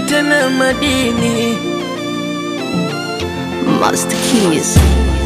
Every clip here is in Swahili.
tena madini Master Keys.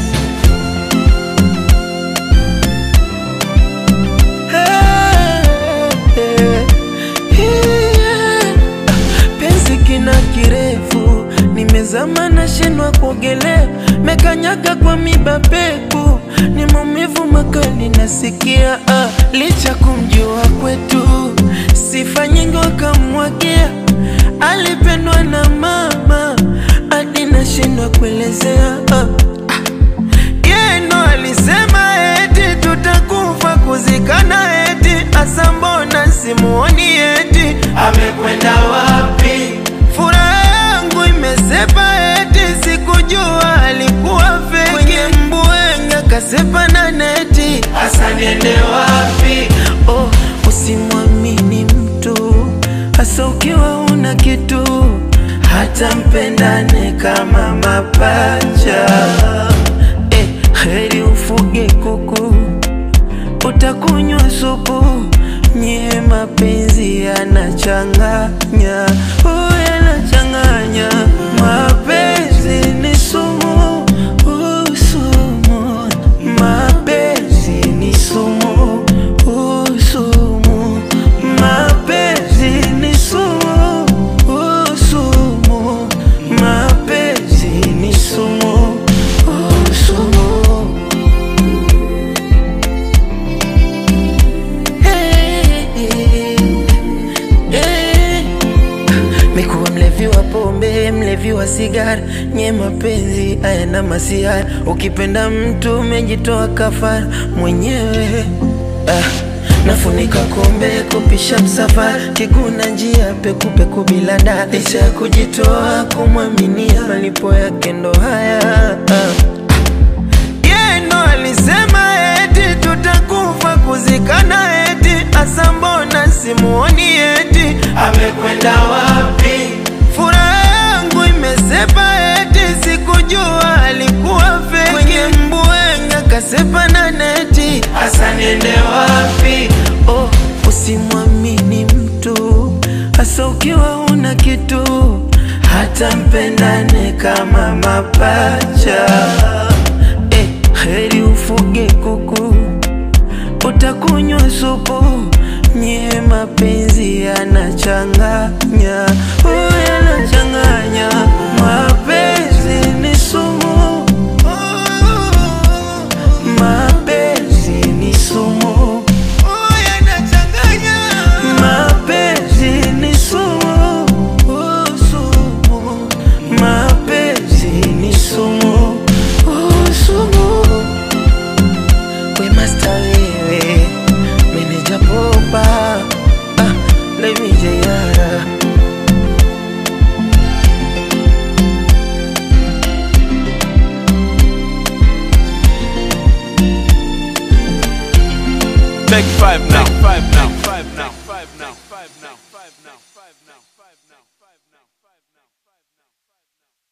penzi kina kirefu nimezama na shinwa kuogelea mekanyaga kwa miba peku ni maumivu makali nasikia ah, licha kumjua kwetu sifa nyingi wakamwagia alipendwa na mama hadi nashindwa kuelezea ah. Yeno alisema eti tutakufa kuzikana eti asa mbona simuoni eti amekwenda wapi? Furaha yangu imesepa eti sikujua alikuwa feki kwenye mbwenga kasepa na neti asa niende wapi? Oh, usimwamini mtu hasa ukiwa una kitu hata mpendane kama mapacha eh, heri ufuge kuku utakunywa supu nye mapenzi yanachanganya oh, yanachanganya mapenzi ni sumu uh, sumu mapenzi ni sumu uh, sumu mapenzi ni sumu uh, sumu mapenzi ni sumu uh, sumu Mikuwa mlevi wa pombe, mlevi wa sigara, nye mapenzi haya na masiara. Ukipenda mtu umejitoa kafara mwenyewe ah. Nafunika kombe kupisha msafara, kiguna njia pekupeku bila dada, licha ya kujitoa kumwaminia, malipo yake ndo haya ah. Yeno alisema eti tutakufa kuzikana eti asa mbona simuoni eti amekwenda wapi? Furaha yangu imesepa eti sikujua alikuwa feki kwenye mbwenga kasepa na neti asa niende wapi? Oh, usimwamini mtu hasa ukiwa una kitu hata mpendane kama mapacha eh, heri ufuge kuku utakunywa supu nye mapenzi yanachanganya oh, yanachanganya mapenzi ni sumu mapenzi ni sumu mapenzi ni sumu oh, sumu mapenzi ni sumu oh, sumu we master wewe meneja popa ah, let me jayara Take five now. Take five now.